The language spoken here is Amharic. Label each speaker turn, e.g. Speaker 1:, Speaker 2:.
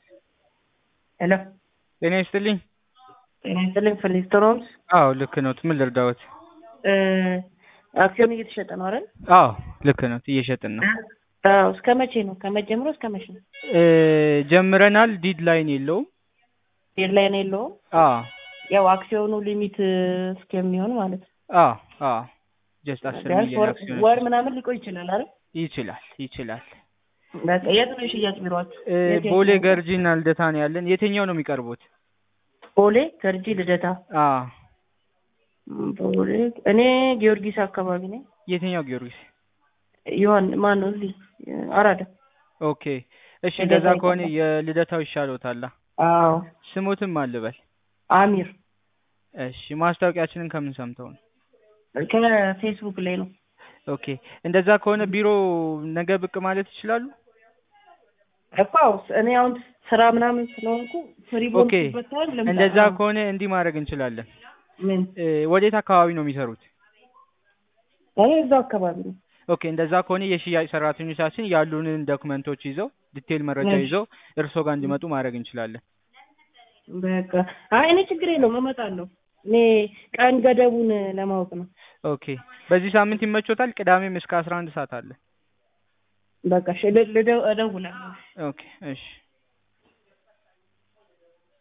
Speaker 1: ሄሎ
Speaker 2: ጤና ይስጥልኝ።
Speaker 1: ጤና ይስጥልኝ። ፍሊስተሮምስ
Speaker 2: አዎ ልክ ነዎት። ምን ልርዳዎት?
Speaker 1: አክሲዮን እየተሸጠ ነው አይደል?
Speaker 2: አዎ ልክ ነዎት። እየሸጥን ነው።
Speaker 1: አዎ እስከ መቼ ነው? ከመቼ ጀምሮ እስከ መቼ ነው?
Speaker 2: እ ጀምረናል። ዲድ ላይን የለውም።
Speaker 1: ዴድላይን የለውም።
Speaker 2: አዎ
Speaker 1: ያው አክሲዮኑ ሊሚት እስከሚሆን ማለት ነው።
Speaker 2: አዎ አዎ ጀስት አስር
Speaker 1: ቢያንስ
Speaker 2: ሚሊዮን
Speaker 1: ወር
Speaker 2: አክሲዮን
Speaker 1: ወር ምናምን ሊቆይ ይችላል አይደል?
Speaker 2: ይችላል ይችላል።
Speaker 1: በቃ የት ነው የሽያጭ ቢሮአችሁ?
Speaker 2: እ
Speaker 1: የት የት
Speaker 2: ቦሌ
Speaker 1: ነው?
Speaker 2: ገርጂና ልደታ ነው ያለን። የትኛው ነው የሚቀርቡት?
Speaker 1: ቦሌ ገርጂ ልደታ።
Speaker 2: አዎ
Speaker 1: ም፣ ቦሌ እኔ ጊዮርጊስ አካባቢ ነኝ።
Speaker 2: የትኛው ጊዮርጊስ?
Speaker 1: ይሆን ማን ነው እዚህ አራዳ።
Speaker 2: ኦኬ እሺ፣
Speaker 1: ልደታ
Speaker 2: እንደዛ ከሆነ
Speaker 1: ይቀርባል።
Speaker 2: የልደታው ይሻሎታል።
Speaker 1: አዎ
Speaker 2: ስሙትም አልበል።
Speaker 1: አሚር
Speaker 2: እሺ፣ ማስታወቂያችንን ከምን ሰምተው ነው?
Speaker 1: ከፌስቡክ ላይ ነው።
Speaker 2: ኦኬ እንደዛ ከሆነ ቢሮ ነገ ብቅ ማለት ይችላሉ?
Speaker 1: እኮ አዎ፣ እኔ አሁን ስራ ምናምን ስለሆንኩ ፍሪ
Speaker 2: ኦኬ
Speaker 1: ቦልኩበት ታይም ልምጣ።
Speaker 2: እንደዛ
Speaker 1: አዎ።
Speaker 2: ከሆነ እንዲህ ማድረግ እንችላለን።
Speaker 1: ምን
Speaker 2: እ ወዴት አካባቢ ነው የሚሰሩት?
Speaker 1: እኔ እዛው አካባቢ ነው።
Speaker 2: ኦኬ እንደዛ ከሆነ የሽያጭ ሰራተኞቻችን ያሉንን ዶክመንቶች ይዘው ዲቴል መረጃ
Speaker 1: እሺ።
Speaker 2: ይዘው እርስዎ ጋር እንዲመጡ ማድረግ እንችላለን።
Speaker 1: በቃ አይ እኔ ችግር የለውም እመጣለሁ። እኔ ቀን ገደቡን ለማወቅ ነው።
Speaker 2: ኦኬ በዚህ ሳምንት ይመቾታል? ቅዳሜም እስከ አስራ አንድ ሰዓት አለ።
Speaker 1: በቃ እሺ፣ ል- ልደው- እደውላለሁ።
Speaker 2: ኦኬ እሺ